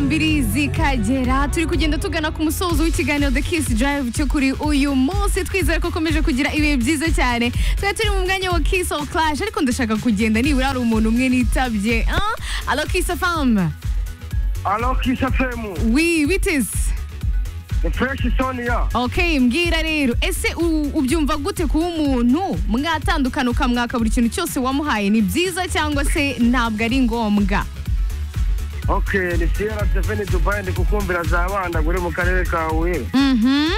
mbiri zikagera turi kugenda tugana ku musozo w'ikiganiro the kiss drive cyo kuri uyu munsi twizere ko ukomeje kugira ibihe byiza cyane twari turi mu mwanya wa kiss or clash ariko ndashaka kugenda nibura hari umuntu umwe nitabye ah? alo kiss fam Alors, qui ça fait, moi wi witesi The Fresh Sonia. ok mbwira rero ese u- ubyumva gute kuba umuntu mwatandukana ukamwaka buri kintu cyose wamuhaye ni byiza cyangwa se ntabwo ari ngombwa Ok, ni Sierra Stephanie Dubai ndi kukumvira za banda uri mu karere ka Huye. mhm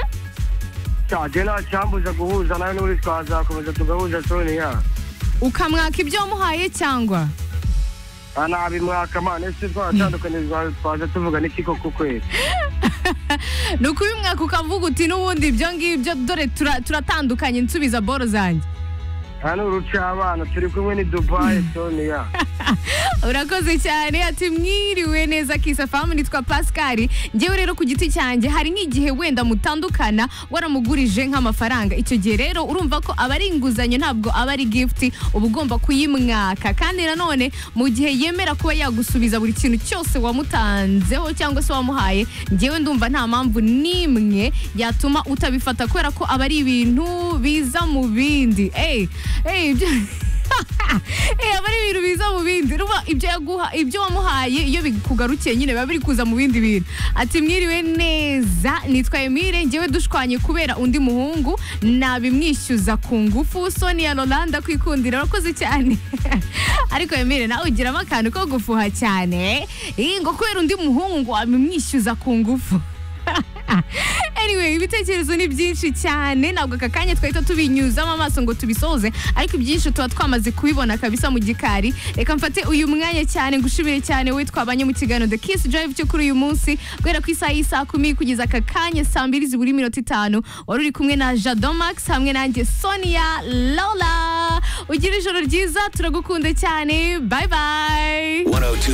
Cyaje nta cyambuza guhuza nawe n'uri twazakomeza tugahuza Sonia. ukamwaka ibyo wamuhaye cyangwa Anabimwaka man, ese twatandukanye twa- twaza tuvuga n'iki koko kweli. ni ukubimwaka ukavuga uti n'ubundi ibyo ngibyo dore tura- turatandukanye nsubiza boro zanjye Aha ni uruca abana turi kumwe ni Dubai Sonia. urakoze cyane ati mwiriwe neza kisa famu nitwa pascal ngewe rero ku giti cyanjye hari nk'igihe wenda mutandukana waramugurije nk'amafaranga icyo gihe rero urumva ko aba ari inguzanyo ntabwo aba ari gifuti uba ugomba kuyimwaka kandi nanone mu gihe yemera kuba yagusubiza buri kintu cyose wamutanzeho cyangwa se wamuhaye ngewe ndumva nta mpamvu n'imwe yatuma utabifata kubera ko aba ari ibintu biza mu bindi eyi eyi ibyo- Eh, aba ari ibintu biza mu bindi ruba ibyo yaguha ibyo wamuhaye iyo bikugarukiye nyine biba biri kuza mu bindi bintu ati mwiriwe neza nitwa Emile ngewe dushwanye kubera undi muhungu nabimwishyuza ku ngufu Sonia Rolanda kwikundira urakoze cyane ariko Emile nawe ugiramo akantu ko gufuha cyane Eh, ngo kubera undi muhungu ngo wabimwishyuza ku ngufu anyway ibitekerezo ni byinshi cyane ntabwo aka kanya twahita tubinyuzamo amaso ngo tubisoze ariko ibyinshi tuba twamaze kubibona kabisa mu gikari reka mfate uyu mwanya cyane ngushimire cyane we twabanye mu kiganiro the kiss drive cyo kuri uyu munsi guhera ku isaha y'isaha kumi kugeza aka kanya saa mbiri zibura iminota itanu wari uri kumwe na jado max hamwe nanjye sonia lola ugira ijoro ryiza turagukunda cyane bye bye 102.